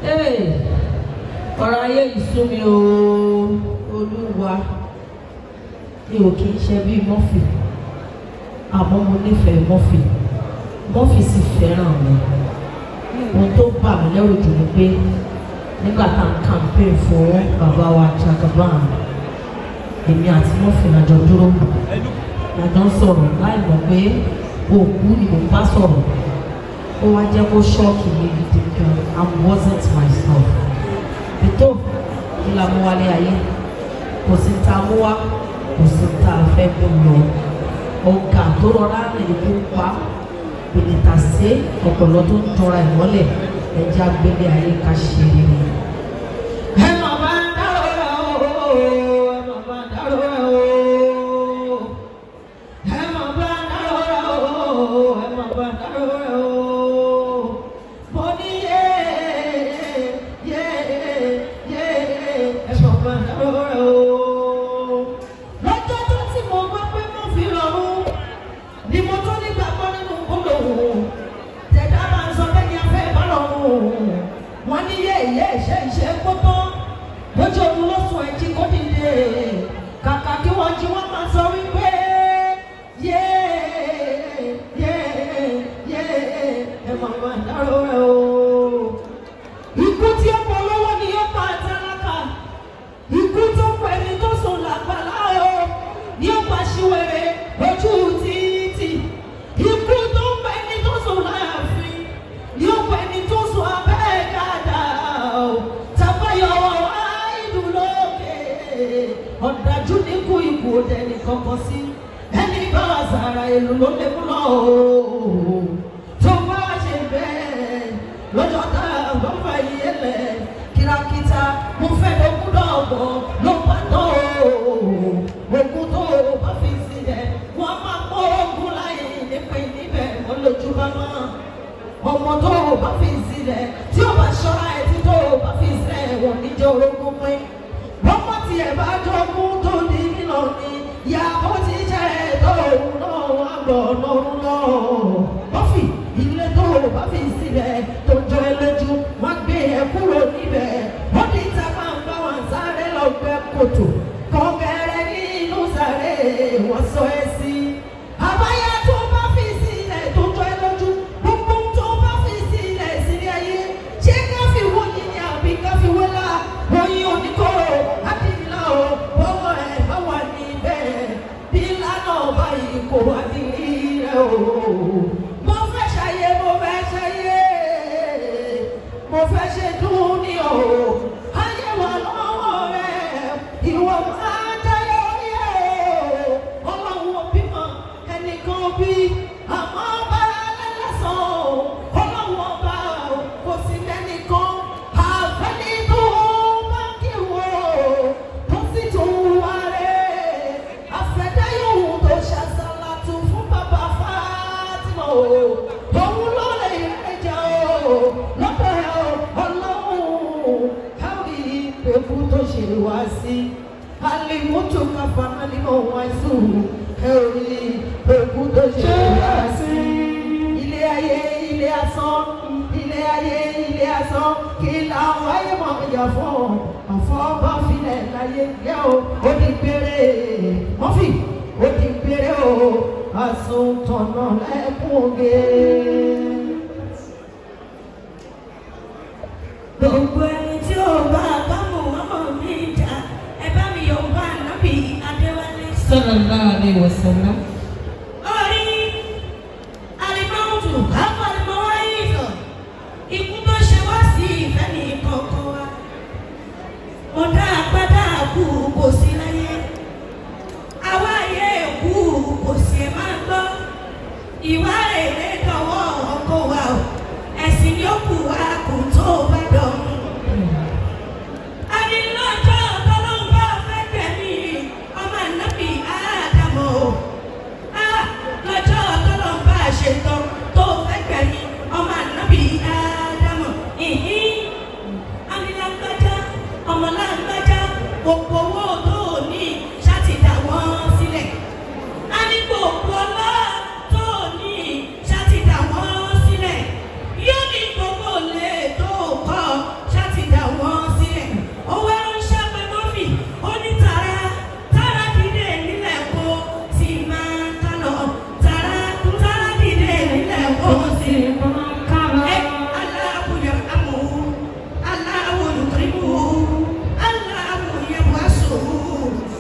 Hey, ọ̀rọ̀ ayé ìsú mi o olúwa mi ò kì í ṣe bí mọ́fì àmọ́ mo nífẹ̀ẹ́ mọ́fì mọ́fì sì fẹ́ràn mi ohun tó bà mí lẹ́rù jù ni pé nígbà tá à ń campaign fún bàbá wa Jagaban èmi àti mọ́fì lájọ dúró lájọ ń sọ̀rọ̀ láì mọ̀ pé òkú ni mo bá sọ̀rọ̀ ó wá jẹ́ kó ṣọ́ọ̀kì mi gidi gan I wasn't myself ètò ìlà mú wálé ayé kò sí ta mú wá kò sí ta fẹ́ gbé lọ ọ̀gá tó rọra rìn kó pa bìnnìtà sí ọ̀pọ̀lọ́ tó ń tọra ìmọ́lẹ̀ ẹja gbélé ayé ká ṣe rere. ẹ má bá dárò rẹ o ẹ má bá dárò rẹ o ẹ má bá dárò rẹ o ẹ má bá dárò rẹ o mo ní yé yé yé ẹ má bá dárò rẹ o. lọ́jọ́ tó tí mo gbọ́ pé mo fi rọrùn ni mo tó nígbàgbọ́ nínú gbólóhùn tẹ̀dá máa ń sọ pé ní afẹ́ ìbálòhùn wọn ní yé ìyé ìṣe ìṣe kótó lójú oorun ló sùn ẹjí kó dìde kàkà kí wọ́n jí wọ́n máa sọ wípé yé yé yé ẹ máa máa dárò rẹ o. ikú tí ó pọ̀ lọ́wọ́ ni yóò pa àtàlákà ikú tó pẹ́ ni tó sùn làgbàlá o ní ó pa ṣíwèrè ojú títì ikú tó pẹ́ ni tó sùn láàfin ní ó pẹ́ ni tó sùn abẹ́ dáadáa o tàbáyọ̀ àìdù lókè ọ̀dájú ní kú ikú òde ní kankan sí ẹni bá wà sára ìlú ló lè mú lọ o tó bá ṣe bẹ́ẹ̀ lọ́jọ́ tá a bá fà yé lẹ̀ kìràkìtà mo fẹ́ lókun lọ́gbọ̀n ló bá tó ogun tó bá fi sílẹ̀ wọ́n máa kó ogun láyé nípe níbẹ̀ wọ́n lójú bá mọ́ ọmọ tó bá fi sílẹ̀ tí ó bá ṣọ́ra ẹ̀ tí tó bá fi sílẹ̀ wọ́n níjẹ́ orogún pín ọmọ tiẹ̀ bá jogún tó di nínú ni ìyàbọ̀ ti jẹ́ tó òun náà wà gbọ́ lọ́rùn náà bọ́fì ilé tó bá fi sílẹ̀ tó jọ ẹ lójú wọ́n gbé ẹ kúrò níbẹ̀ wọ́n ní ìta máa ń bá wọn sáré lọ gbẹ́ kòtò kọ̀ọ̀kẹ́rẹ́ nínú sáré wọ́n sọ ẹ sí. àbáyá tó bá fi sílẹ̀ tó jọ ẹ lójú gbogbo tó bá fi sílẹ̀ sílẹ̀ ayé ṣé ká fi wó yín ni àbí ká fi wé la oyin oníkóró adìmílà o bọ́wọ́ ẹ̀ bá wà níbẹ̀ bí lánà báyìí kò wá ní rẹ̀ o. mo fẹ́ ṣayé mo fẹ́ ṣayé mo fẹ́ ṣe dùn ní o ayé wà lọ́wọ́ rẹ̀ ìwọ máa dáyé orí ẹ̀ o ọlọ́run òbí mọ ẹnìkan bí àmọ́ bá lẹ́lẹ́sàn o ọlọ́run ọba o kò sí lẹ́nìkan àfẹ́ni tó bá kí wo tó sì tún wá rẹ̀ àfẹ́dáyòwò tó ṣàṣàlà tún fún bàbá Fátímà o òun ló lè rẹjà o lọ́dọ̀ ẹ̀ o ọlọ́run káwí ìpẹ́kù tó ṣe wá sí alimutu kafa alimọ̀ wọn sùn káwí ìpẹ́kù tó ṣe wá sí ilé ayé ilé asán ilé ayé ilé asán kí làwọn ayé mọ̀ ọjà fún àfọ́bá filẹ̀ láyé yẹ o ó di péré mọ́fì ó di péré o àsùntọ̀nà lẹ́kùn oge. Gbogbo ẹni tí ó bá bámu ọmọ mi jà, ẹ bá mi yọ̀ bá nábì Adéwálé. sallallahu alaihi wasallam. Orí alimọ́tò káfọ́ alimọ́wá yìí sọ. Ikú tó ṣe wá sí ìfẹ́ ní kọ̀ọ̀kan wa. Mo dá agbádá kú kò sí láyé. Àwa ayé kú kò sí ẹ̀ máa gbọ́. Ìwà èrè dọ̀wọ́ ọkọ wa o. Ẹ̀sìn ni ó kù wá kò tó bá dọ̀rùn. Adilọ́jọ́ tọ́lọ́mbà fẹ́ tẹ̀mí ọmọ ànábì Ádámù o. Ah, lọ́jọ́ tọ́lọ́mbà ṣetán tó fẹ́ tẹ̀mí ọmọ ànábì Ádámù. Ìhín, Amilágbájá, ọmọlágbájá.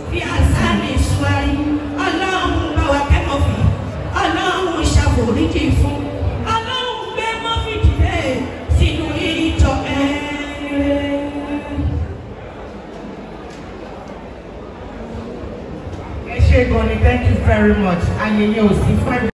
fi àṣàmì ṣùwárí ọlọ́run bá wa kẹ́ mọ́fì ọlọ́run ṣàforíjì fún ọlọ́run gbé mọ́fì dìde sínú ìjọ ẹ̀rẹ́. ẹ ṣe gan ni thank you very much ayẹyẹ ò sí fún ẹ.